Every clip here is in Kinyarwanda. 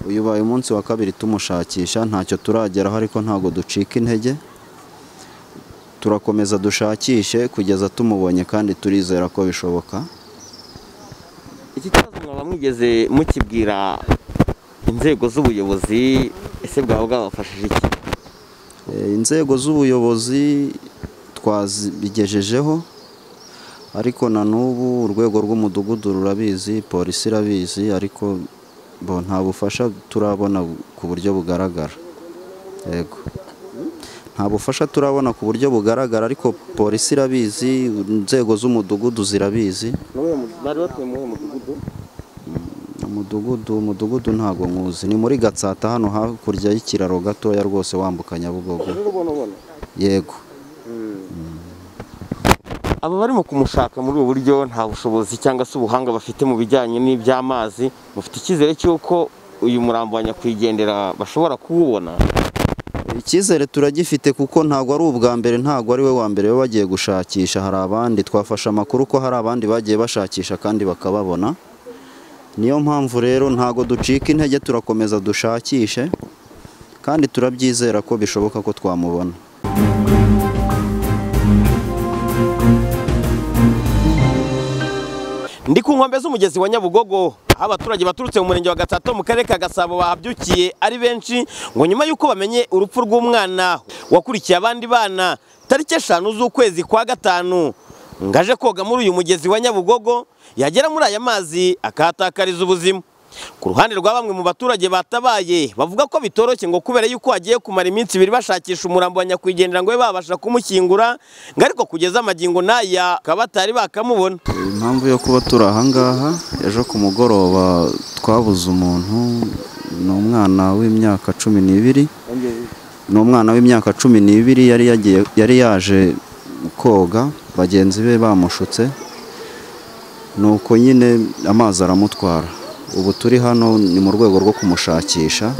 Uyu ubaye umunsi wa kabiri tumushakisha ntacyo turageraho ariko ntabwo ducika intege, turakomeza dushakishe kugeza tumubonye kandi turizera ko bishoboka, Iki kibazo mwaba mwigeze mukibwira inzego z'ubuyobozi ese bwaba bwabafashije iki? Eh, inzego z'ubuyobozi twazigejejeho ariko na n'ubu urwego rw'umudugudu rurabizi, polisi irabizi ariko bo nta bufasha turabona ku buryo bugaragara, yego nta bufasha turabona ku buryo bugaragara ariko polisi irabizi, inzego z'umudugudu zirabizi, Bari batuye muri uwo mudugudu umudugudu umudugudu ntabwo nywuzi ni muri Gatsata hano hakurya y'ikiraro gatoya rwose wambuka Nyabugogo, ubona yego. aba barimo kumushaka muri ubu buryo nta bushobozi cyangwa se ubuhanga bafite mu bijyanye n'iby'amazi mufite icyizere cy'uko uyu murambo wa nyakwigendera bashobora kuwubona Icyizere turagifite kuko ntabwo ari ubwa mbere ntabwo ari we wa mbere baba bagiye gushakisha hari abandi twafashe amakuru ko hari abandi bagiye bashakisha kandi bakababona niyo mpamvu rero ntabwo ducika intege turakomeza dushakishe kandi turabyizera ko bishoboka ko twamubona. Ndi ku nkombe z'umugezi wa Nyabugogo aho abaturage baturutse mu murenge wa Gatsata mu karere ka Gasabo bahabyukiye ari benshi ngo nyuma y'uko bamenye urupfu rw'umwana wakurikiye abandi bana tariki eshanu z'ukwezi kwa gatanu ngaje koga muri uyu mugezi wa Nyabugogo yagera muri aya mazi akahatakariza ubuzima ku ruhande rwa bamwe mu baturage batabaye bavuga ko bitoroshye ngo kubera yuko hagiye kumara iminsi ibiri bashakisha umurambo wa nyakwigendera ngo babe babasha kumushyingura ngo ariko kugeza amagingo n'aya bakaba batari bakamubona Impamvu yo kuba turi ahangaha ejo ku mugoroba twabuze umuntu ni umwana w'imyaka cumi n'ibiri ni umwana w'imyaka cumi n'ibiri yari yagiye yari yaje koga bagenzi be bamushutse nuko nyine amazi aramutwara ubu turi hano ni mu rwego rwo kumushakisha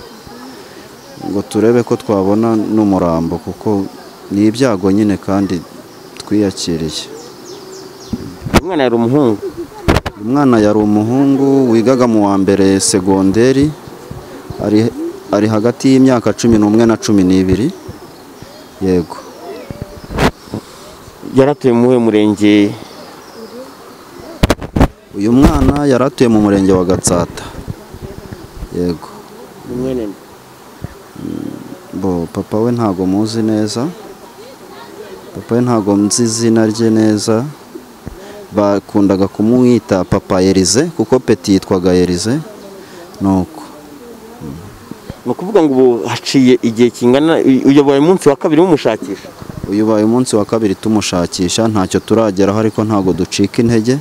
ngo turebe ko twabona n'umurambo kuko ni ibyago nyine kandi twiyakiriye umwana yari umuhungu Umwana yari umuhungu wigaga mu wa mbere segonderi ari ari hagati y'imyaka cumi n'umwe na cumi n'ibiri yego yaratuye muri uyu murenge uyu mwana yari atuye mu murenge wa Gatsata yego bo papa we ntago muzi neza papa we ntago nzi izina rye neza bakundaga kumwita papa Elize kuko peti yitwaga Elize nuko ni ukuvuga ngo ubu haciye igihe kingana uyoboye umunsi wa kabiri mumushakisha uyu ubaye umunsi wa kabiri tumushakisha ntacyo turageraho ariko ntabwo ducika intege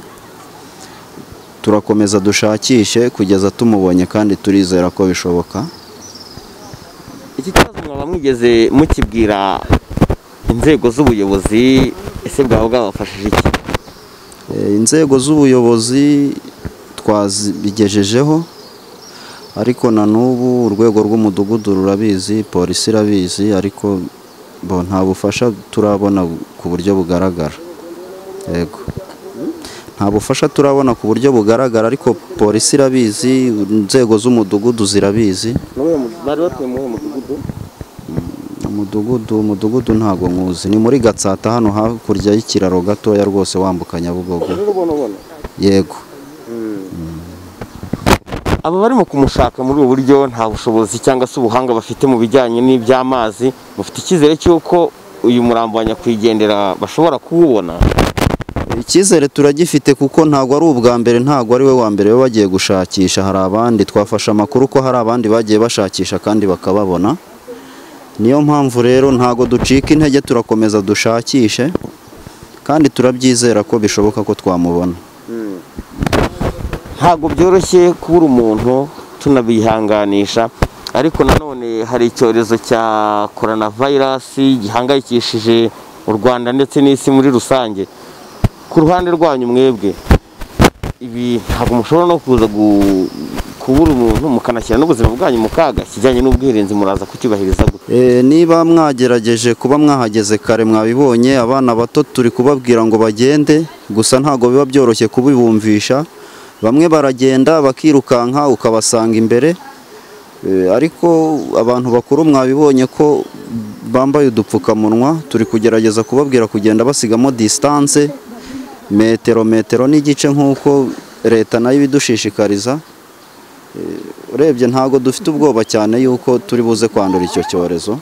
turakomeza dushakishe kugeza tumubonye kandi turizera ko bishoboka iki kibazo mwaba mwigeze mukibwira inzego z'ubuyobozi ese bwaba bwabafashije iki Eh, inzego z'ubuyobozi twazigejejeho ariko na n'ubu urwego rw'umudugudu rurabizi polisi irabizi ariko bo nta bufasha turabona ku buryo bugaragara, yego nta bufasha turabona ku buryo bugaragara ariko polisi irabizi inzego z'umudugudu zirabizi, bari batuye muri uwo mudugudu umudugudu umudugudu ntabwo nywuzi ni muri Gatsata hano hakurya y'ikiraro gatoya rwose wambuka Nyabugogo, yego aba barimo kumushaka muri ubu buryo nta bushobozi cyangwa se ubuhanga bafite mu bijyanye n'iby'amazi mufite icyizere cy'uko uyu murambo wa nyakwigendera bashobora kuwubona icyizere turagifite kuko ntabwo ari ubwa mbere ntabwo ari we wa mbere baba bagiye gushakisha hari abandi twafashe amakuru ko hari abandi bagiye bashakisha kandi bakababona niyo mpamvu rero ntabwo ducika intege turakomeza dushakishe kandi turabyizera ko bishoboka ko twamubona ntabwo byoroshye kubura umuntu tunabihanganisha ariko nanone hari icyorezo cya korona vayirasi gihangayikishije u rwanda ndetse n'isi muri rusange ku ruhande rwanyu mwebwe ibi ntabwo mushobora no kuza gu- kubura umuntu mukanashyira n'ubuzima bwanyu mu kaga kijyanye n'ubwirinzi muraza kucyubahiriza gute Eh, niba mwagerageje kuba mwahageze kare mwabibonye abana bato turi kubabwira ngo bagende gusa ntabwo biba byoroshye kubibumvisha bamwe baragenda bakirukanka ukabasanga imbere Eh, ariko abantu bakuru mwabibonye ko bambaye udupfukamunwa turi kugerageza kubabwira kugenda basigamo distance metero metero n'igice nk'uko leta nayo ibidushishikariza Eh, urebye ntabwo dufite ubwoba cyane yuko turi buze kwandura icyo cyorezo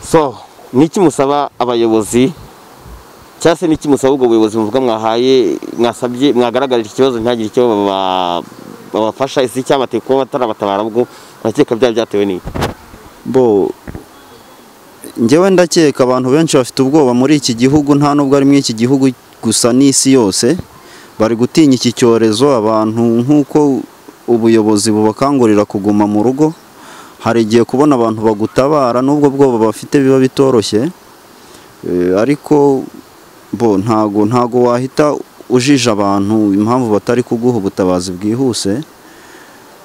so niki musaba abayobozi cyangwa se niki musaba ubwo buyobozi muvuga mwahaye mwasabye mwagaragarije ikibazo ntihagire icyo baba- babafasha isi cyabateye kuba batarabatabara ubwo urakeka byaba byatewe n'iki bo njyewe ndakeka abantu benshi bafite ubwoba muri iki gihugu nta nubwo ari muri iki gihugu gusa n'isi yose bari gutinya iki cyorezo abantu nk'uko ubuyobozi bubakangurira kuguma mu rugo hari igihe kubona abantu bagutabara n'ubwo bwoba bafite biba bitoroshye Eh, ariko bo ntago ntago wahita ujije abantu impamvu batari kuguha ubutabazi bwihuse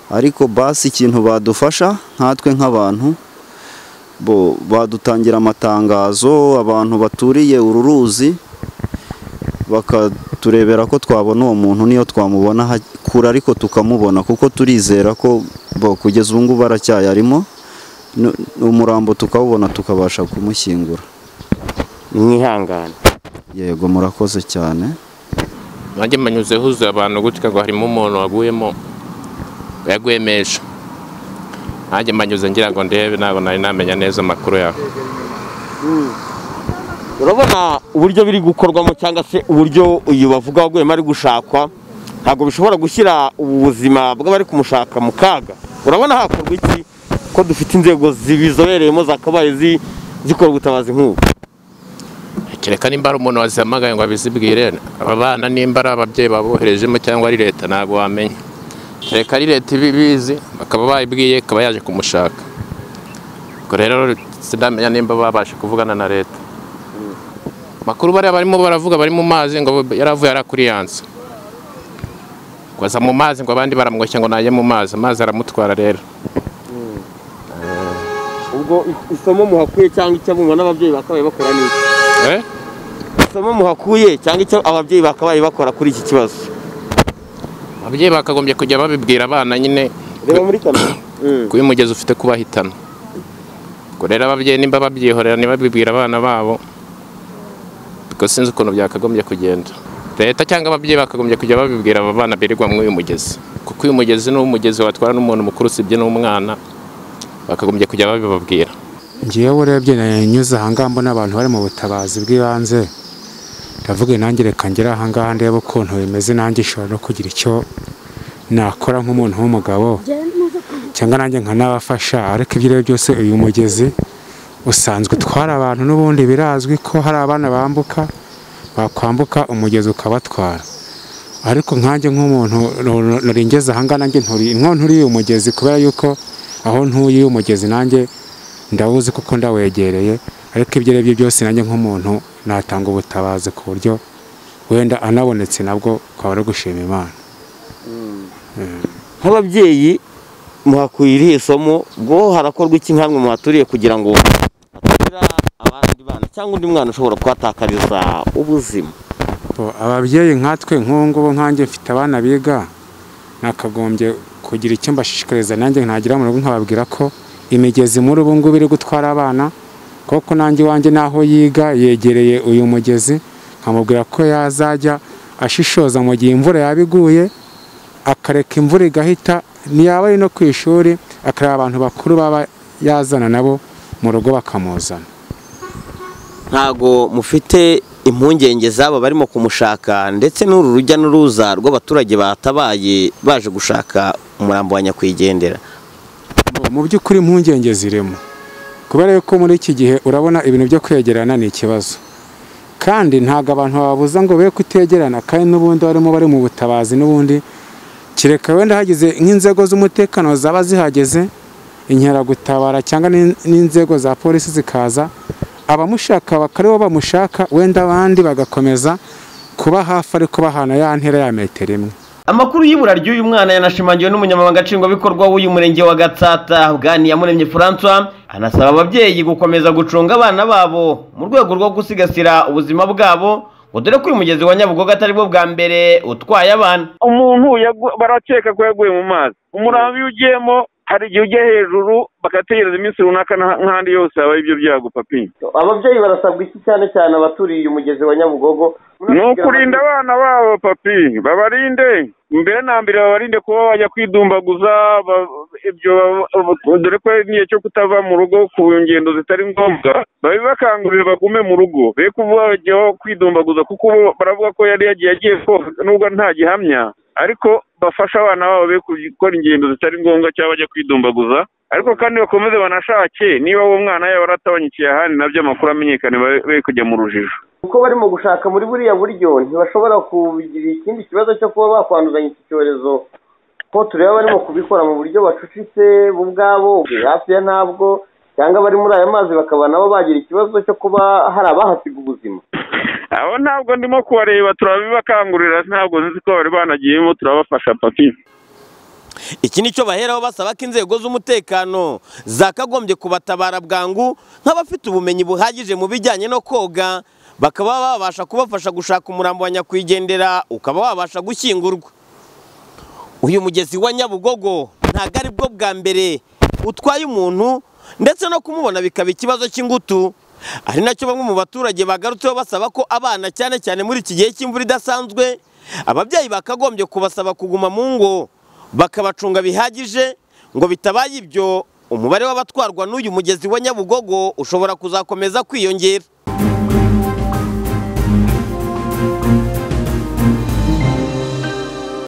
ariko basi ikintu badufasha nkatwe nk'abantu bo badutangira amatangazo abantu baturiye uru ruzi bakaturebera ko twabona uwo muntu niyo twamubona ha- kure ariko tukamubona kuko turizera ko bo kugeza ubu ngubu aracyayarimo nu- umurambo tukawubona tukabasha kumushyingura mwihangane yego murakoze cyane nanjye mbanyuze huzuye abantu gutya ngo harimo umuntu waguyemo yagwemesha nanjye mbanyuze ngira ngo ndebe ntabwo nari namenya neza amakuru yawe urabona uburyo biri gukorwamo cyangwa se uburyo uyu bavuga waguyemo ari gushakwa ntabwo bishobora gushyira ubu buzima bw'abari kumushaka mu kaga urabona hakorwa iki ko dufite inzego zibizobereyemo zakabaye zi- zikora ubutabazi nk'ubu kereka nimba ari umuntu wazihamagaye ngo abizibwire aba bana nimba ari ababyeyi baboherejemo cyangwa ari leta ntabwo wamenya kereka ari leta ibibizi bakaba bayibwiye ikaba yaje kumushaka ubwo rero sinamenya nimba babasha kuvugana na leta makuru bariya barimo baravuga bari mu mazi ngo yaravuye arakuriyanse ngo aza mu mazi ngo abandi baramwoshya ngo najye mu mazi amazi aramutwara rero ubwo isomo muhakuye cyangwa icyo abumva n'ababyeyi bakabaye bakora ni iki eh? isomo muhakuye cyangwa icyo ababyeyi bakabaye bakora kuri iki kibazo ababyeyi bakagombye kujya babibwira abana nyine reba muri kamera kuba umugezi ufite kubahitana ubwo rero ababyeyi nimba babyihorera ntibabibwire abana babo kuko sinzi ukuntu byakagombye kugenda leta cyangwa ababyeyi bakagombye kujya babibwira aba bana birirwa muri uyu mugezi kuko uyu mugezi ni umugezi watwara n'umuntu mukuru usibye n'umwana bakagombye kujya babibabwira ngewe urebye nanyuze ahangaha mbona abantu bari mu butabazi bw'ibanze ndavuga nanjye reka ngere ahangaha ndebe ukuntu bimeze nanjye ishobora no kugira icyo nakora nk'umuntu w'umugabo cyangwa nanjye nkanabafasha ariko ibyo ari byo byose uyu mugezi usanzwe utwara abantu n'ubundi birazwi ko hari abana bambuka bakwambuka umugezi ukabatwara ariko nkanjye nk'umuntu nuringeze ahangaha nanjye nturi- nko nturiye umugezi kubera yuko aho ntuye umugezi nanjye ndawuzi kuko ndawegereye ariko ibyo ari byo byose nanjye nk'umuntu natanga ubutabazi ku buryo wenda anabonetse nabwo twaba ari gushima imana nk'ababyeyi muhakuye irihe somo bwo harakorwa iki nkamwe muhaturiye kugira ngo hatagira abandi bana cyangwa undi mwana ushobora kuhatakariza ubuzima Bo, ababyeyi nkatwe nk'ubu ngubu nkanjye mfite abana biga nakagombye kugira icyo mbashishikariza nanjye ntagira mu rugo nkababwira ko imigezi muri ubu ngubu iri gutwara abana kuko nanjye iwanjye n'aho yiga yegereye uyu mugezi nkamubwira ko yazajya ashishoza mu gihe imvura yaba iguye akareka imvura igahita ntiyaba ari no ku ishuri akareba abantu bakuru baba yazana nabo mu rugo bakamuzana ntago mufite impungenge z'abo barimo kumushaka ndetse n'uru rujya n'uruza rw'abaturage batabaye baje gushaka umurambo wa nyakwigendera mu by'ukuri impungenge zirimo kubera yuko muri iki gihe urabona ibintu byo kwegerana ni ikibazo kandi ntabwo abantu bababuza ngo be kutegerana kandi n'ubundi barimo bari mu butabazi n'ubundi kereka wenda hagize nk'inzego z'umutekano zaba zihageze inkeragutabara cyangwa n'in- n'inzego za polisi zikaza abamushaka bakari bo bamushaka wenda abandi bagakomeza kuba hafi ariko bahana ya ntera ya metero imwe amakuru y'ibura ry'uyu mwana yanashimangiwe n'umunyamabanga nshingwabikorwa w'uyu murenge wa gatsata bwaniyamuremye francois anasaba ababyeyi gukomeza gucunga abana babo mu rwego rwo gusigasira ubuzima bwabo ngo dore ko uyu mugezi wa nyabugogo atari bwo bwa mbere utwaye abana umuntu yagu- barakeka ko yaguye mu mazi umurambi iyo ugiyemo hari igihe ujya hejuru bagategereza iminsi runaka nta- nk'ahandi yose habaye ibyo byago papi ababyeyi barasabwa iki cyane cyane abaturiye umugezi wa nyabugogo ni ukurinda abana babo papi babarinde mbere na mbere babarinde kuba bajya kwidumbaguza ba- ibyo baba- dore ko ari n'igihe cyo kutava mu rugo ku ngendo zitari ngombwa babibakangurire bagume mu rugo be kuba bajyaho kwidumbaguza kuko bo baravuga ko yari yagiye agiye koga nubwo nta gihamya ariko bafashe abana babo be gukora ingendo zitari ngombwa cyangwa bajya kwidumbaguza ariko kandi bakomeze banashake niba uwo mwana yaba aratabanyukiye ahandi nabyo amakuru amenyekane babe be kujya mu rujijo kuko barimo gushaka muri buriya buryo ntibashobora kugira ikindi kibazo cyo kuba bakwanduzanya iki cyorezo ko tureba barimo kubikora mu buryo bacucitse bo ubwabo hafi ya ntabwo cyangwa bari muri aya mazi bakaba nabo bagira ikibazo cyo kuba hari abahasiga ubuzima abo ntabwo ndimo kubareba turabibakangurira ntabwo nzi ko bari banagiyemo turabafasha papi iki ni cyo baheraho basaba ko inzego z'umutekano zakagombye kubatabara bwangu nk'abafite ubumenyi buhagije mu bijyanye no koga bakaba babasha kubafasha gushaka umurambo wa nyakwigendera ukaba wabasha gushyingurwa uyu mugezi wa nyabugogo ntabwo ari bwo bwa mbere utwaye umuntu ndetse no kumubona bikaba ikibazo cy'ingutu ari nacyo bamwe mu baturage bagarutseho basaba ko abana cyane cyane muri iki gihe cy'imvura idasanzwe ababyeyi bakagombye kubasaba kuguma mu ngo bakabacunga bihagije ngo bitabaye ibyo umubare w'abatwarwa n'uyu mugezi wa nyabugogo ushobora kuzakomeza kwiyongera